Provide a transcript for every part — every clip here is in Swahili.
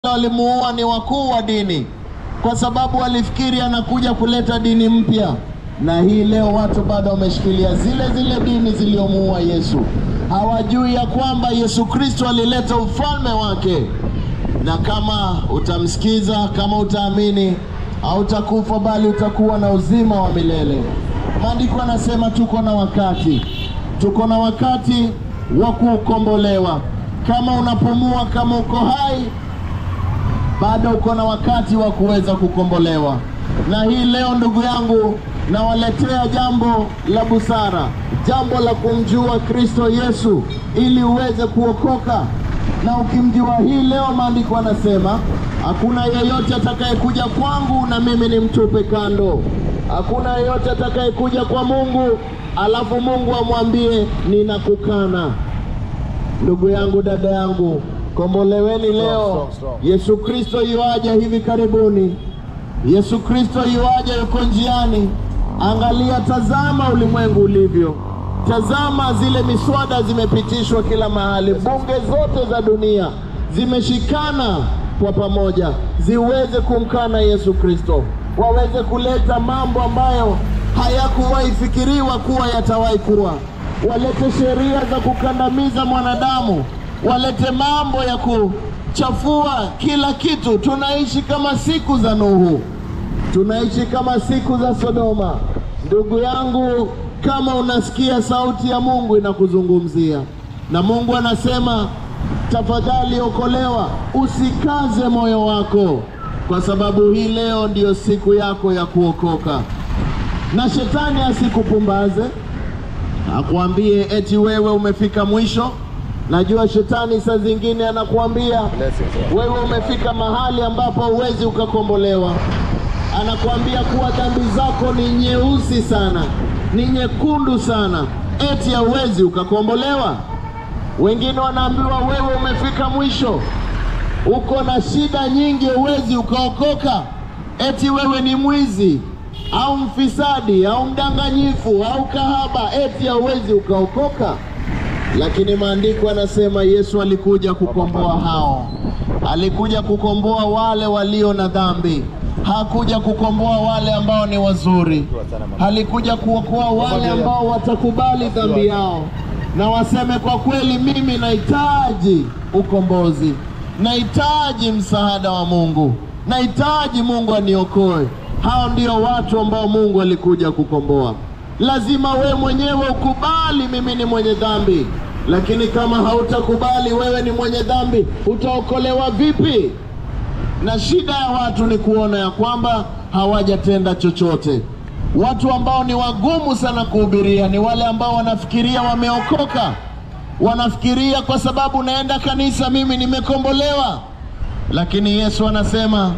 walimuua ni wakuu wa dini, kwa sababu walifikiri anakuja kuleta dini mpya, na hii leo watu bado wameshikilia zile zile dini zilizomuua Yesu. Hawajui ya kwamba Yesu Kristo alileta ufalme wake, na kama utamsikiza, kama utaamini, hautakufa bali utakuwa na uzima wa milele. Maandiko anasema tuko na wakati, tuko na wakati wa kukombolewa. Kama unapumua, kama uko hai bado uko na wakati wa kuweza kukombolewa. Na hii leo, ndugu yangu, nawaletea jambo la busara, jambo la kumjua Kristo Yesu ili uweze kuokoka. Na ukimjua hii leo, maandiko anasema hakuna yeyote atakayekuja kwangu na mimi nimtupe kando. Hakuna yeyote atakayekuja kwa Mungu alafu Mungu amwambie ninakukana. Ndugu yangu, dada yangu, komboleweni leo. strong, strong. Yesu Kristo yuaja hivi karibuni. Yesu Kristo yuaja, yuko njiani. Angalia, tazama ulimwengu ulivyo. Tazama zile miswada zimepitishwa kila mahali, bunge zote za dunia zimeshikana kwa pamoja ziweze kumkana Yesu Kristo, waweze kuleta mambo ambayo hayakuwahi fikiriwa kuwa yatawahi kuwa walete sheria za kukandamiza mwanadamu, walete mambo ya kuchafua kila kitu. Tunaishi kama siku za Nuhu, tunaishi kama siku za Sodoma. Ndugu yangu, kama unasikia sauti ya Mungu inakuzungumzia na Mungu anasema tafadhali okolewa, usikaze moyo wako, kwa sababu hii leo ndiyo siku yako ya kuokoka, na shetani asikupumbaze akwambie eti wewe umefika mwisho. Najua shetani saa zingine anakuambia Blessings. wewe umefika mahali ambapo huwezi ukakombolewa. Anakuambia kuwa dhambi zako ni nyeusi sana, ni nyekundu sana, eti hauwezi ukakombolewa. Wengine wanaambiwa wewe umefika mwisho, uko na shida nyingi, huwezi ukaokoka, eti wewe ni mwizi au mfisadi au mdanganyifu au kahaba, eti hauwezi ukaokoka. Lakini maandiko yanasema Yesu alikuja kukomboa hao, alikuja kukomboa wale walio na dhambi, hakuja kukomboa wale ambao ni wazuri, alikuja kuokoa wale ambao watakubali dhambi yao na waseme kwa kweli, mimi nahitaji ukombozi, nahitaji msaada wa Mungu, nahitaji Mungu aniokoe. Hao ndio watu ambao Mungu alikuja kukomboa. Lazima we mwenyewe ukubali, mimi ni mwenye dhambi. Lakini kama hautakubali wewe ni mwenye dhambi, utaokolewa vipi? Na shida ya watu ni kuona ya kwamba hawajatenda chochote. Watu ambao ni wagumu sana kuhubiria ni wale ambao wanafikiria wameokoka, wanafikiria kwa sababu naenda kanisa mimi nimekombolewa. Lakini Yesu anasema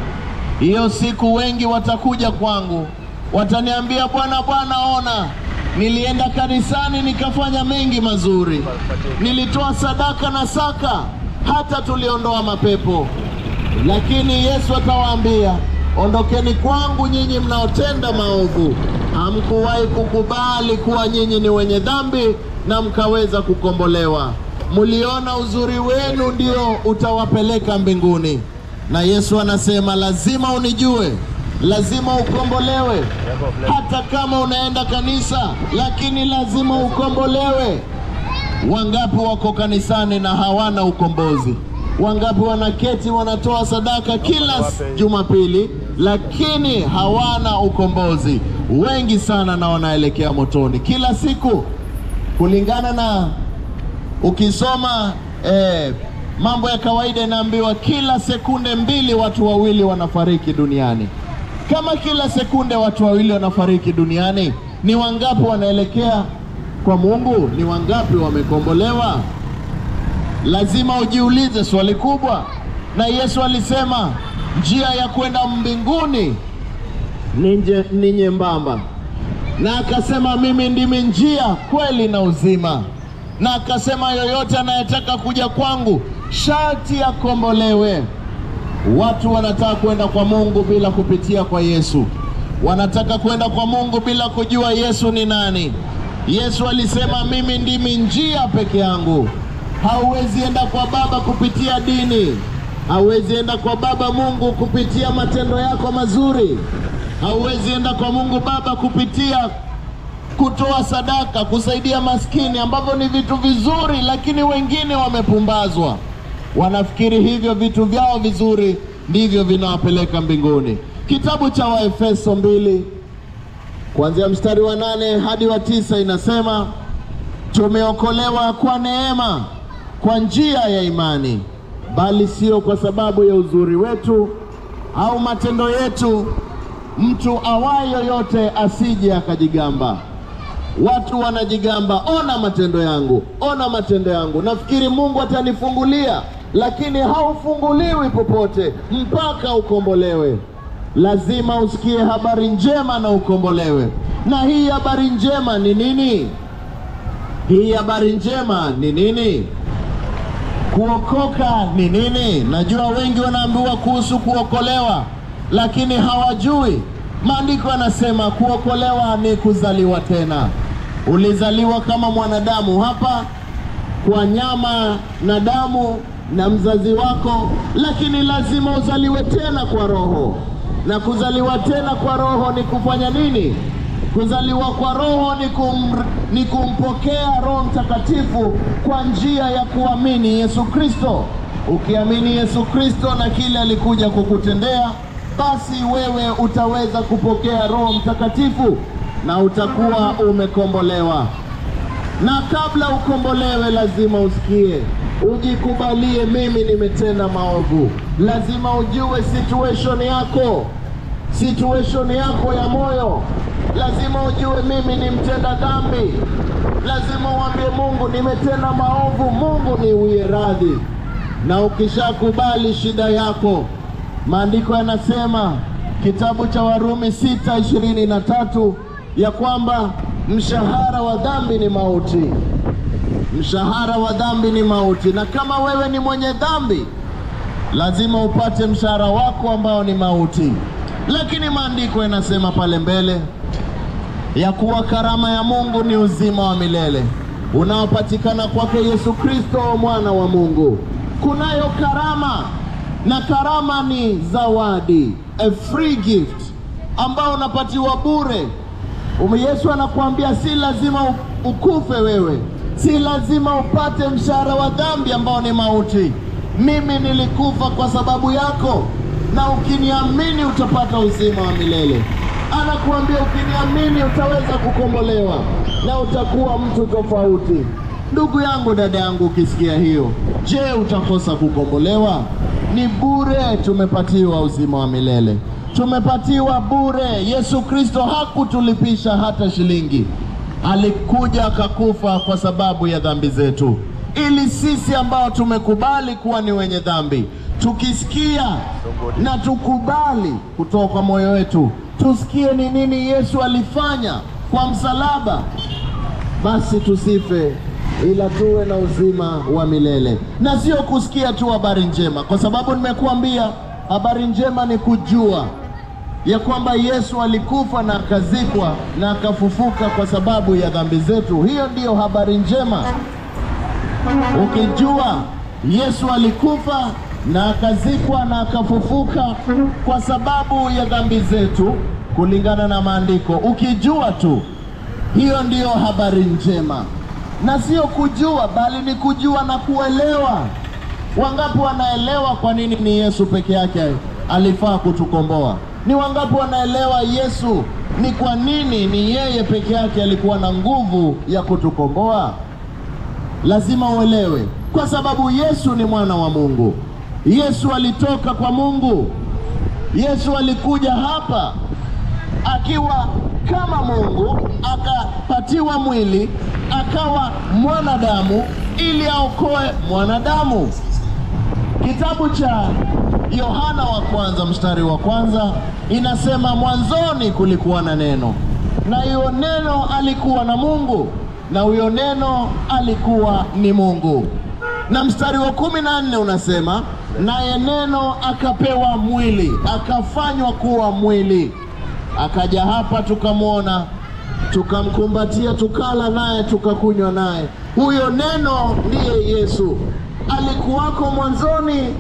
hiyo siku wengi watakuja kwangu, wataniambia Bwana, Bwana, ona nilienda kanisani nikafanya mengi mazuri, nilitoa sadaka na saka, hata tuliondoa mapepo. Lakini Yesu atawaambia, ondokeni kwangu nyinyi mnaotenda maovu, hamkuwahi kukubali kuwa nyinyi ni wenye dhambi na mkaweza kukombolewa. Mliona uzuri wenu ndio utawapeleka mbinguni. Na Yesu anasema lazima unijue, lazima ukombolewe. Hata kama unaenda kanisa, lakini lazima ukombolewe. Wangapi wako kanisani na hawana ukombozi? Wangapi wanaketi wanatoa sadaka kila s- Jumapili, lakini hawana ukombozi? Wengi sana, na wanaelekea motoni kila siku, kulingana na ukisoma eh, mambo ya kawaida inaambiwa kila sekunde mbili watu wawili wanafariki duniani. Kama kila sekunde watu wawili wanafariki duniani, ni wangapi wanaelekea kwa Mungu? Ni wangapi wamekombolewa? Lazima ujiulize swali kubwa. Na Yesu alisema njia ya kwenda mbinguni ni nje- ni nyembamba na akasema mimi ndimi njia, kweli na uzima, na akasema yoyote anayetaka kuja kwangu sharti akombolewe. Watu wanataka kwenda kwa Mungu bila kupitia kwa Yesu, wanataka kwenda kwa Mungu bila kujua Yesu ni nani. Yesu alisema mimi ndimi njia peke yangu, hauwezi enda kwa Baba kupitia dini, Hauwezi enda kwa Baba Mungu kupitia matendo yako mazuri. Hauwezi enda kwa Mungu Baba kupitia kutoa sadaka, kusaidia maskini, ambavyo ni vitu vizuri, lakini wengine wamepumbazwa, wanafikiri hivyo vitu vyao vizuri ndivyo vinawapeleka mbinguni. Kitabu cha Waefeso mbili kuanzia mstari wa nane hadi wa tisa inasema tumeokolewa kwa neema kwa njia ya imani, bali sio kwa sababu ya uzuri wetu au matendo yetu, mtu awaye yoyote asije akajigamba. Watu wanajigamba, ona matendo yangu, ona matendo yangu, nafikiri Mungu atanifungulia, lakini haufunguliwi popote mpaka ukombolewe. Lazima usikie habari njema na ukombolewe. Na hii habari njema ni nini? Hii habari njema ni nini? Kuokoka ni nini? Najua wengi wanaambiwa kuhusu kuokolewa, lakini hawajui. Maandiko yanasema kuokolewa ni kuzaliwa tena. Ulizaliwa kama mwanadamu hapa kwa nyama na damu na mzazi wako, lakini lazima uzaliwe tena kwa roho. Na kuzaliwa tena kwa roho ni kufanya nini? Kuzaliwa kwa roho ni, kum, ni kumpokea Roho Mtakatifu kwa njia ya kuamini Yesu Kristo. Ukiamini Yesu Kristo na kile alikuja kukutendea, basi wewe utaweza kupokea Roho Mtakatifu na utakuwa umekombolewa. Na kabla ukombolewe, lazima usikie, ujikubalie, mimi nimetenda maovu. Lazima ujue situation yako, situation yako ya moyo. Lazima ujue mimi ni mtenda dhambi. Lazima uambie Mungu, nimetenda maovu, Mungu niwie radhi. Na ukishakubali shida yako, maandiko yanasema kitabu cha Warumi sita ishirini na tatu ya kwamba mshahara wa dhambi ni mauti. Mshahara wa dhambi ni mauti, na kama wewe ni mwenye dhambi, lazima upate mshahara wako ambao ni mauti. Lakini maandiko yanasema pale mbele ya kuwa karama ya Mungu ni uzima wa milele unaopatikana kwake Yesu Kristo mwana wa Mungu. Kunayo karama, na karama ni zawadi, a free gift ambao unapatiwa bure. Yesu anakuambia si lazima ukufe wewe, si lazima upate mshahara wa dhambi ambao ni mauti. Mimi nilikufa kwa sababu yako, na ukiniamini utapata uzima wa milele. Anakuambia ukiniamini utaweza kukombolewa na utakuwa mtu tofauti. Ndugu yangu, dada yangu, ukisikia hiyo, je, utakosa kukombolewa? Ni bure, tumepatiwa uzima wa milele tumepatiwa bure. Yesu Kristo hakutulipisha hata shilingi, alikuja akakufa kwa sababu ya dhambi zetu, ili sisi ambao tumekubali kuwa ni wenye dhambi, tukisikia na tukubali kutoka kwa moyo wetu, tusikie ni nini Yesu alifanya kwa msalaba, basi tusife ila tuwe na uzima wa milele, na sio kusikia tu habari njema, kwa sababu nimekuambia habari njema ni kujua ya kwamba Yesu alikufa na akazikwa na akafufuka kwa sababu ya dhambi zetu. Hiyo ndiyo habari njema. Ukijua Yesu alikufa na akazikwa na akafufuka kwa sababu ya dhambi zetu kulingana na maandiko, ukijua tu, hiyo ndiyo habari njema, na sio kujua, bali ni kujua na kuelewa. Wangapi wanaelewa kwa nini ni Yesu peke yake alifaa kutukomboa? Ni wangapi wanaelewa Yesu ni kwa nini ni yeye peke yake alikuwa na nguvu ya kutukomboa? Lazima uelewe, kwa sababu Yesu ni mwana wa Mungu. Yesu alitoka kwa Mungu. Yesu alikuja hapa akiwa kama Mungu, akapatiwa mwili, akawa mwanadamu ili aokoe mwanadamu. Kitabu cha Yohana wa kwanza mstari wa kwanza inasema mwanzoni kulikuwa na neno, na hiyo neno alikuwa na Mungu, na huyo neno alikuwa ni Mungu. Na mstari wa kumi na nne unasema naye neno akapewa mwili, akafanywa kuwa mwili, akaja hapa tukamwona, tukamkumbatia, tukala naye, tukakunywa naye. Huyo neno ndiye Yesu. Alikuwako mwanzoni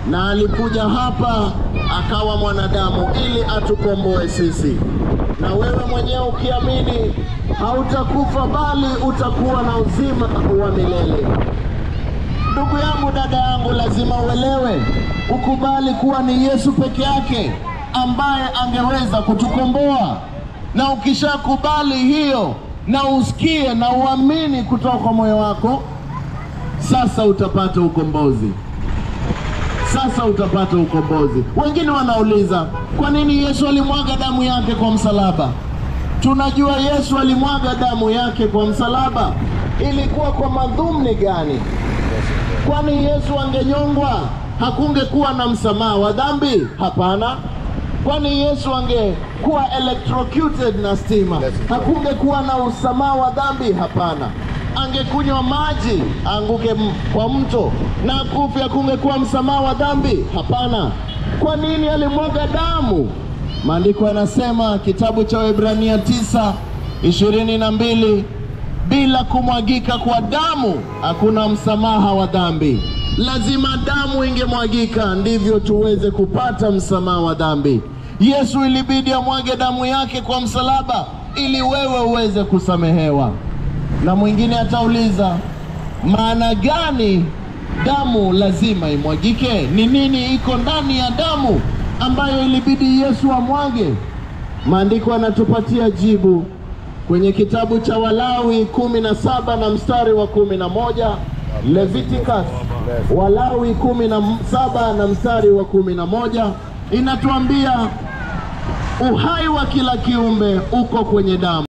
na alikuja hapa akawa mwanadamu ili atukomboe sisi. Na wewe mwenyewe ukiamini, hautakufa bali utakuwa na uzima wa milele. Ndugu yangu, dada yangu, lazima uelewe, ukubali kuwa ni Yesu peke yake ambaye angeweza kutukomboa. Na ukishakubali hiyo na usikie na uamini kutoka kwa moyo wako, sasa utapata ukombozi. Sasa utapata ukombozi. Wengine wanauliza kwa nini Yesu alimwaga damu yake kwa msalaba? Tunajua Yesu alimwaga damu yake kwa msalaba, ilikuwa kwa madhumni gani? Kwani Yesu angenyongwa hakungekuwa na msamaha wa dhambi? Hapana. Kwani Yesu angekuwa electrocuted na stima hakungekuwa na usamaha wa dhambi? Hapana. Angekunywa maji aanguke m- kwa mto na kufi, hakungekuwa msamaha wa dhambi? Hapana. Kwa nini alimwaga damu? Maandiko yanasema kitabu cha Waebrania tisa ishirini na mbili bila kumwagika kwa damu hakuna msamaha wa dhambi. Lazima damu ingemwagika ndivyo tuweze kupata msamaha wa dhambi. Yesu ilibidi amwage damu yake kwa msalaba ili wewe uweze kusamehewa. Na mwingine atauliza, maana gani damu lazima imwagike? Ni nini iko ndani ya damu ambayo ilibidi Yesu amwage? Maandiko yanatupatia jibu kwenye kitabu cha Walawi kumi na saba na mstari wa kumi na moja Leviticus Walawi kumi na saba na mstari wa kumi na moja inatuambia uhai wa kila kiumbe uko kwenye damu.